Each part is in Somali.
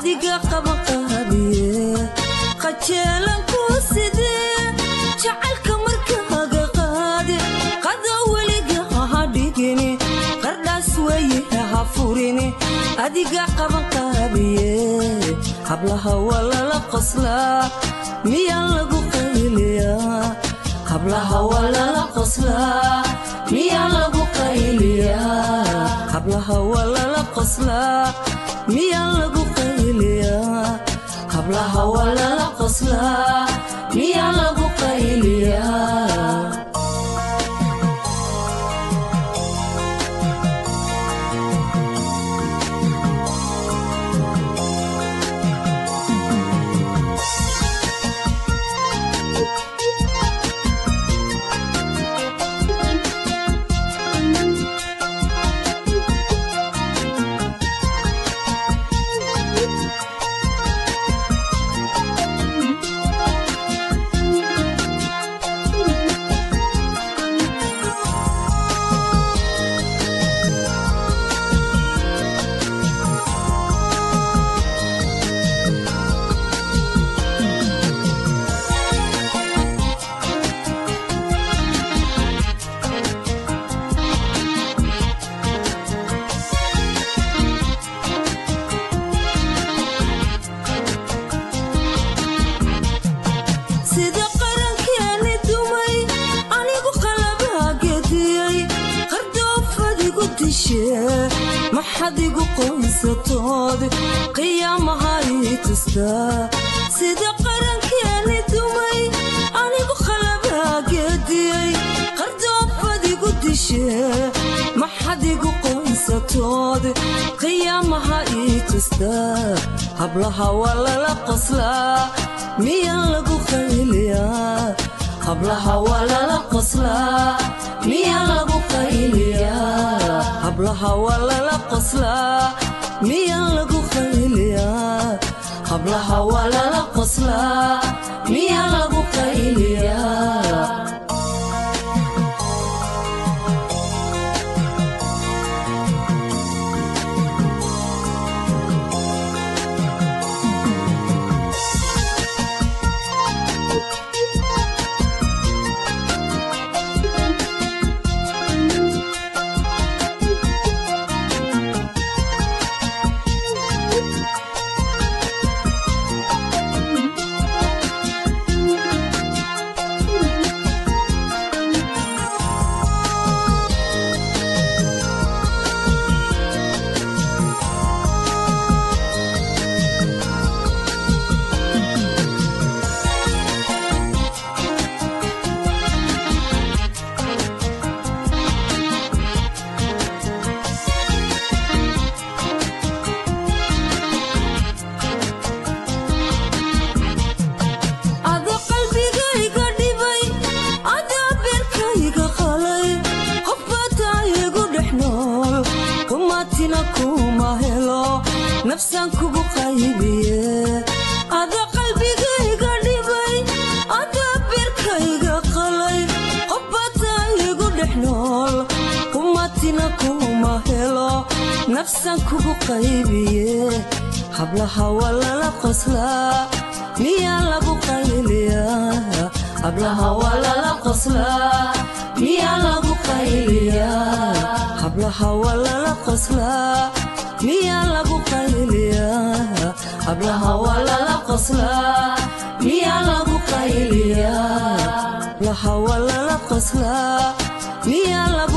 adiga qabaqaabiye qajeelan ku sidee jacaylka markaaga qaade qada weliga ha dhigini qardhaas weye ha furini adiga qabaqaabiye hablaha waa lala qoslaa miyaa lagu qayliyaa hablaha waa lala qoslaa miyaa lagu qayliyaa hablaha waa lala qoslaa miyaa lagu qayliyaa hablaha waa lala qoslaa miyaa lagu qayliyaa sida qarankeeni dumay anigu qalabaa gediyey qardoofadigu dishee maxad igu qoysatood qiyaamaha ii tustaa sida qarankeeni dumay anigu qalabaa gediyey qardoofadigu dishee maxad igu qoysatood qiyaamaha ii tustaa hablaha waa lala qoslaa miyaa lagu qayliyaa hablaha waa lala qoslaa miyaa lagu qayliyaa hablaha waa lala qoslaa miyaa lagu qayliyaa hablaha waa lala qoslaa miyaa lagu qayliyaa ada qalbigayga dhibay adaa beerkayga qalay qofbataa igu dhex nool kumaatina kuma helo nafsaan kugu qaybiye ada qalbigayga dhibay adaa beerkayga qalay qofbataa igu dhex nool kumaatina kuma helo nafsaan kugu qaybiye hablaha waa lala qoslaa miyaa lagu qayliyaa hablaha waa lala qoslaa miyaa lagu qayliyaa hablaha waa lala qoslaa miyaa lagu qayliyaa hablaha waa lala qoslaa miyaa lagu qayliyaa hablaha waa lala qoslaa miyaa lagu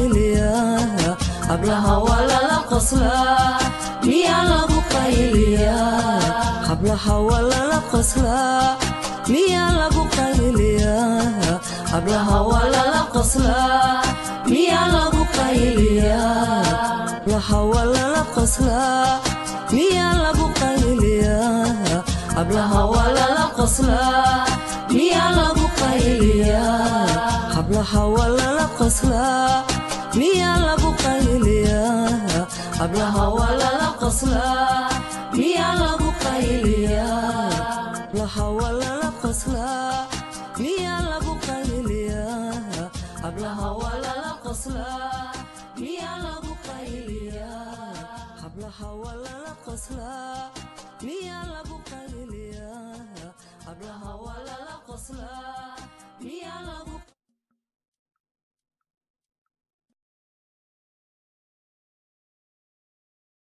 qayliyaa hablaha waa lala qoslaa miyaa lagu qayliyaa hablaha waa lala qoslaa miyaa lagu qayliyaa hablaha waa lala qoslaa miyaa lagu qayliyaa hablaha waa lala qoslaa miyaa lagu qayliyaa hablaha waa lala qoslaa miyaa lagu qayliyaa hablaha waa lala qoslaa miyaa lagu qayliyaa hablaha waa lala qoslaa miyaa lagu qayliyaa hablaha waa lala qoslaa miyaa lagu qayliyaa hablaha waa lala qoslaa miyaa lagu qayliyaa hablaha waa lala qoslaa miyaa lagu qayliyaa hablaha waa lala